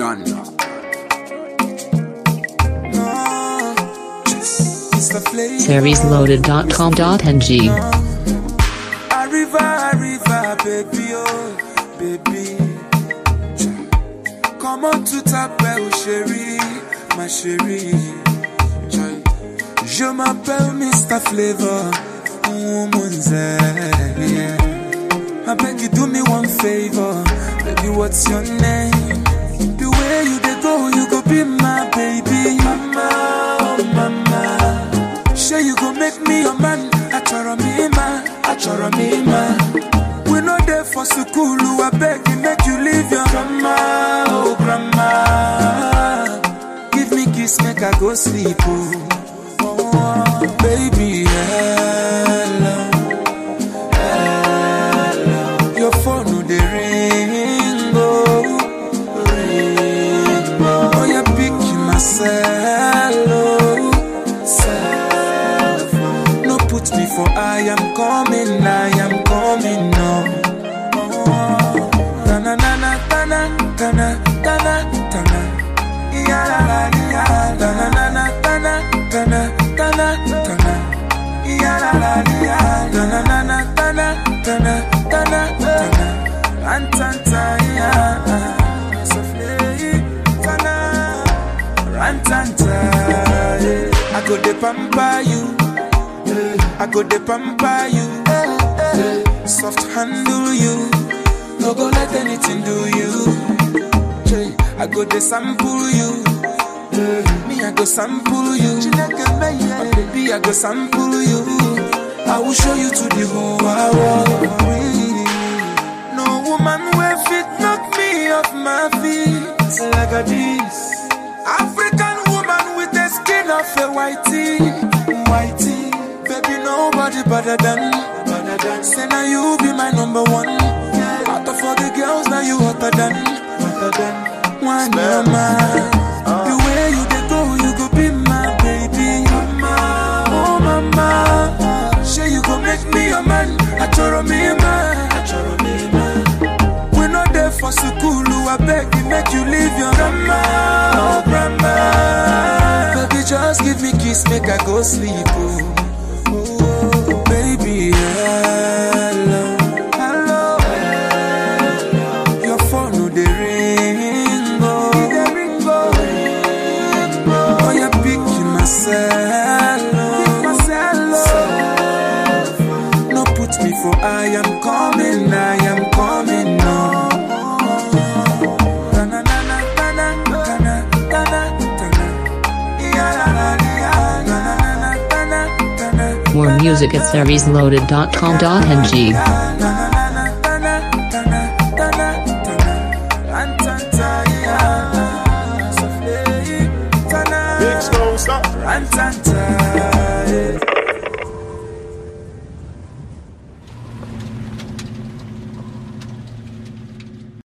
Uganda. seriesloaded.com.ng. Arriva, arriva, baby, oh, baby. Come on to t'appelle chérie, ma chérie. Joy. Je m'appelle Mr. Flavor, woman's yeah. I beg you do me one favor, baby, what's your name? The way you dey go, you go be my baby. Mama, oh mama. Sure you go make me your man. Achoro me man, achoro me man. We no there for school, I beg you make you leave your grandma, oh grandma. Give me kiss, make I go sleep, oh. oh baby, hello, hello. Your phone no dey ring, oh, ring, oh. Oh, you pick myself, oh, self. No put me for I am coming, I am coming now. Oh, tana na tana tana tana tana. Ya la la ya. Tana na na tana tana tana tana. Ya la la ya. Tana na na tana tana tana tana. Antanta ya. Sofle tana. Rantanta. yeah. I go de pamper you. I go de pamper you. Soft handle you. No go let anything do you. Jay, I go de sample you. Me, I go sample you. My baby, I go sample you. I will show you to the whole world. No woman will fit knock me off my feet like a this. African woman with the skin of a whitey, whitey. Baby, nobody better than, better than. Say now you be my number one. Out of all the girls, now you hotter than, hotter than. One mama, the way you dey go, you go be my baby. Mama, oh mama, say you go make me your man. Achoro me man, achoro me man. We no there for school, I beg you make you leave your grandma, oh grandma. Baby, just give me kiss, make I go sleep, oh. Oh, baby, hello, hello, hello. Your phone no dey ring, oh, dey ring, oh, ring, oh. Oh, you pick myself, oh, myself, oh. No put me for I am coming, I am coming, no. Tana, tana, tana, tana, tana, tana. Ya, la, la, ya. Tana, tana, tana, tana. More music at seriesloaded.com.ng. Big Stone, stop. Rantanta.